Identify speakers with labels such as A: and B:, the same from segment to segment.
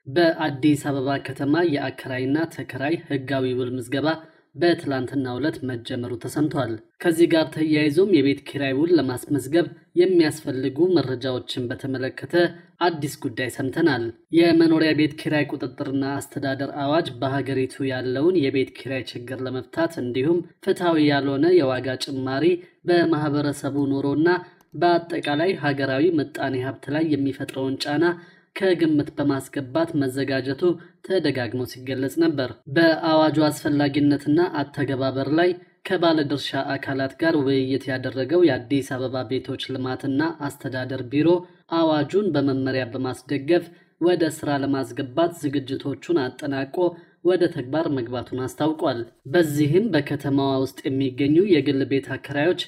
A: በአዲስ አበባ ከተማ የአከራይና ተከራይ ህጋዊ ውል ምዝገባ በትላንትናው ዕለት መጀመሩ ተሰምቷል። ከዚህ ጋር ተያይዞም የቤት ኪራይ ውል ለማስመዝገብ የሚያስፈልጉ መረጃዎችን በተመለከተ አዲስ ጉዳይ ሰምተናል። የመኖሪያ ቤት ኪራይ ቁጥጥርና አስተዳደር አዋጅ በሀገሪቱ ያለውን የቤት ኪራይ ችግር ለመፍታት እንዲሁም ፍትሐዊ ያልሆነ የዋጋ ጭማሪ በማህበረሰቡ ኑሮና በአጠቃላይ ሀገራዊ ምጣኔ ሀብት ላይ የሚፈጥረውን ጫና ከግምት በማስገባት መዘጋጀቱ ተደጋግሞ ሲገለጽ ነበር። በአዋጁ አስፈላጊነትና አተገባበር ላይ ከባለድርሻ አካላት ጋር ውይይት ያደረገው የአዲስ አበባ ቤቶች ልማትና አስተዳደር ቢሮ አዋጁን በመመሪያ በማስደገፍ ወደ ስራ ለማስገባት ዝግጅቶቹን አጠናቆ ወደ ተግባር መግባቱን አስታውቋል። በዚህም በከተማዋ ውስጥ የሚገኙ የግል ቤት አከራዮች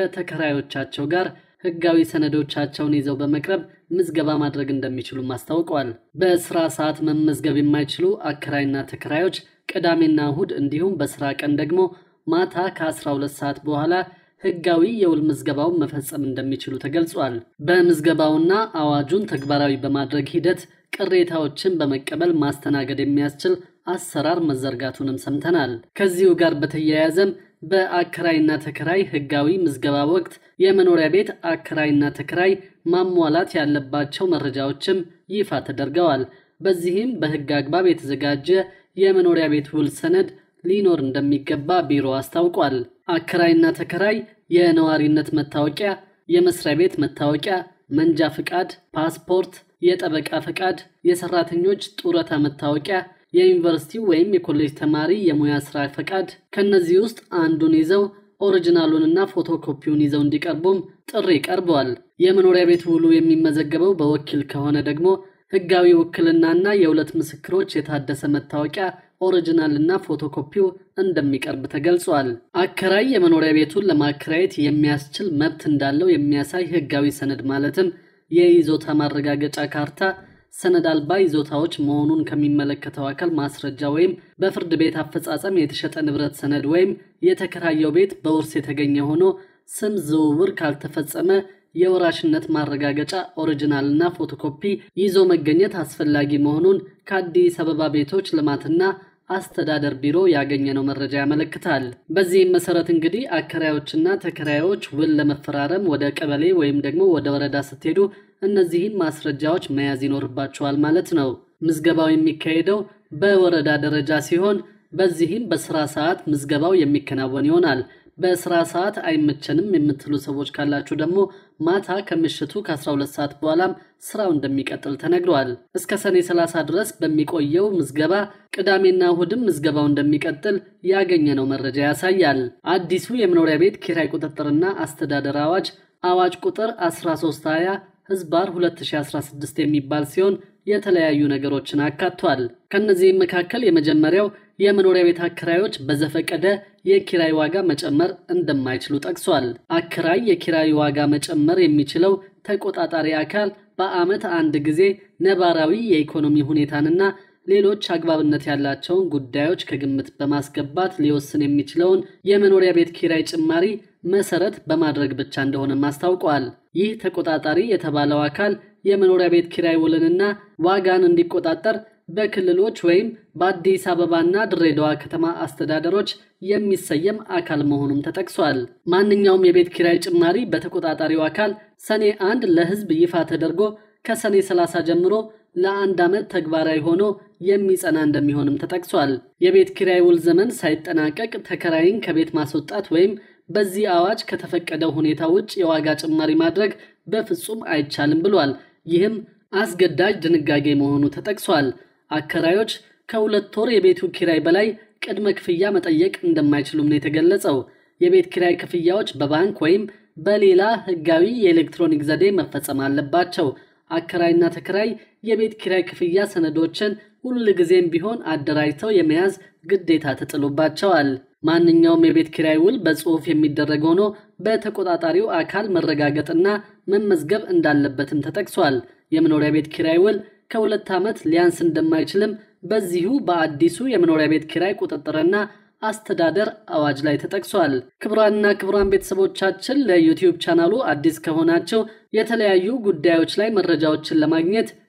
A: ከተከራዮቻቸው ጋር ህጋዊ ሰነዶቻቸውን ይዘው በመቅረብ ምዝገባ ማድረግ እንደሚችሉም አስታውቀዋል። በስራ ሰዓት መመዝገብ የማይችሉ አከራይና ተከራዮች ቅዳሜና እሁድ እንዲሁም በስራ ቀን ደግሞ ማታ ከ12 ሰዓት በኋላ ህጋዊ የውል ምዝገባውን መፈጸም እንደሚችሉ ተገልጿል። በምዝገባውና አዋጁን ተግባራዊ በማድረግ ሂደት ቅሬታዎችን በመቀበል ማስተናገድ የሚያስችል አሰራር መዘርጋቱንም ሰምተናል። ከዚሁ ጋር በተያያዘም በአከራይና ተከራይ ህጋዊ ምዝገባ ወቅት የመኖሪያ ቤት አከራይና ተከራይ ማሟላት ያለባቸው መረጃዎችም ይፋ ተደርገዋል። በዚህም በህግ አግባብ የተዘጋጀ የመኖሪያ ቤት ውል ሰነድ ሊኖር እንደሚገባ ቢሮ አስታውቋል። አከራይና ተከራይ የነዋሪነት መታወቂያ፣ የመስሪያ ቤት መታወቂያ፣ መንጃ ፍቃድ፣ ፓስፖርት፣ የጠበቃ ፈቃድ፣ የሰራተኞች ጡረታ መታወቂያ የዩኒቨርሲቲ ወይም የኮሌጅ ተማሪ የሙያ ስራ ፈቃድ ከነዚህ ውስጥ አንዱን ይዘው ኦሪጂናሉንና ፎቶኮፒውን ይዘው እንዲቀርቡም ጥሪ ቀርበዋል። የመኖሪያ ቤት ውሉ የሚመዘገበው በወኪል ከሆነ ደግሞ ህጋዊ ውክልናና የሁለት ምስክሮች የታደሰ መታወቂያ ኦሪጂናልና ፎቶኮፒው እንደሚቀርብ ተገልጿል። አከራይ የመኖሪያ ቤቱን ለማከራየት የሚያስችል መብት እንዳለው የሚያሳይ ህጋዊ ሰነድ ማለትም የይዞታ ማረጋገጫ ካርታ ሰነድ አልባ ይዞታዎች መሆኑን ከሚመለከተው አካል ማስረጃ ወይም በፍርድ ቤት አፈጻጸም የተሸጠ ንብረት ሰነድ ወይም የተከራየው ቤት በውርስ የተገኘ ሆኖ ስም ዝውውር ካልተፈጸመ የወራሽነት ማረጋገጫ ኦሪጂናልና ፎቶኮፒ ይዞ መገኘት አስፈላጊ መሆኑን ከአዲስ አበባ ቤቶች ልማትና አስተዳደር ቢሮ ያገኘነው መረጃ ያመለክታል። በዚህም መሰረት እንግዲህ አከራዮችና ተከራዮች ውል ለመፈራረም ወደ ቀበሌ ወይም ደግሞ ወደ ወረዳ ስትሄዱ እነዚህን ማስረጃዎች መያዝ ይኖርባቸዋል ማለት ነው። ምዝገባው የሚካሄደው በወረዳ ደረጃ ሲሆን በዚህም በስራ ሰዓት ምዝገባው የሚከናወን ይሆናል። በስራ ሰዓት አይመቸንም የምትሉ ሰዎች ካላችሁ ደግሞ ማታ ከምሽቱ ከ12 ሰዓት በኋላም ስራው እንደሚቀጥል ተነግሯል። እስከ ሰኔ 30 ድረስ በሚቆየው ምዝገባ ቅዳሜና እሁድም ምዝገባው እንደሚቀጥል ያገኘነው መረጃ ያሳያል። አዲሱ የመኖሪያ ቤት ኪራይ ቁጥጥርና አስተዳደር አዋጅ አዋጅ ቁጥር 1320 ህዝባር 2016 የሚባል ሲሆን የተለያዩ ነገሮችን አካቷል። ከነዚህም መካከል የመጀመሪያው የመኖሪያ ቤት አከራዮች በዘፈቀደ የኪራይ ዋጋ መጨመር እንደማይችሉ ጠቅሷል። አከራይ የኪራይ ዋጋ መጨመር የሚችለው ተቆጣጣሪ አካል በዓመት አንድ ጊዜ ነባራዊ የኢኮኖሚ ሁኔታንና ሌሎች አግባብነት ያላቸውን ጉዳዮች ከግምት በማስገባት ሊወስን የሚችለውን የመኖሪያ ቤት ኪራይ ጭማሪ መሰረት በማድረግ ብቻ እንደሆነም አስታውቋል። ይህ ተቆጣጣሪ የተባለው አካል የመኖሪያ ቤት ኪራይ ውልንና ዋጋን እንዲቆጣጠር በክልሎች ወይም በአዲስ አበባና ድሬዳዋ ከተማ አስተዳደሮች የሚሰየም አካል መሆኑም ተጠቅሷል። ማንኛውም የቤት ኪራይ ጭማሪ በተቆጣጣሪው አካል ሰኔ አንድ ለሕዝብ ይፋ ተደርጎ ከሰኔ 30 ጀምሮ ለአንድ ዓመት ተግባራዊ ሆኖ የሚጸና እንደሚሆንም ተጠቅሷል። የቤት ኪራይ ውል ዘመን ሳይጠናቀቅ ተከራይን ከቤት ማስወጣት ወይም በዚህ አዋጅ ከተፈቀደው ሁኔታ ውጭ የዋጋ ጭማሪ ማድረግ በፍጹም አይቻልም ብሏል። ይህም አስገዳጅ ድንጋጌ መሆኑ ተጠቅሷል። አከራዮች ከሁለት ወር የቤቱ ኪራይ በላይ ቅድመ ክፍያ መጠየቅ እንደማይችሉም ነው የተገለጸው። የቤት ኪራይ ክፍያዎች በባንክ ወይም በሌላ ሕጋዊ የኤሌክትሮኒክ ዘዴ መፈጸም አለባቸው። አከራይና ተከራይ የቤት ኪራይ ክፍያ ሰነዶችን ሁል ጊዜም ቢሆን አደራጅተው የመያዝ ግዴታ ተጥሎባቸዋል። ማንኛውም የቤት ኪራይ ውል በጽሑፍ የሚደረግ ሆኖ በተቆጣጣሪው አካል መረጋገጥና መመዝገብ እንዳለበትም ተጠቅሷል። የመኖሪያ ቤት ኪራይ ውል ከሁለት ዓመት ሊያንስ እንደማይችልም በዚሁ በአዲሱ የመኖሪያ ቤት ኪራይ ቁጥጥርና አስተዳደር አዋጅ ላይ ተጠቅሷል። ክቡራንና ክቡራን ቤተሰቦቻችን ለዩቲዩብ ቻናሉ አዲስ ከሆናቸው የተለያዩ ጉዳዮች ላይ መረጃዎችን ለማግኘት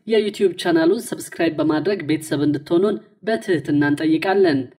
A: የዩቲዩብ ቻናሉን ሰብስክራይብ በማድረግ ቤተሰብ እንድትሆኑን በትህትና እንጠይቃለን።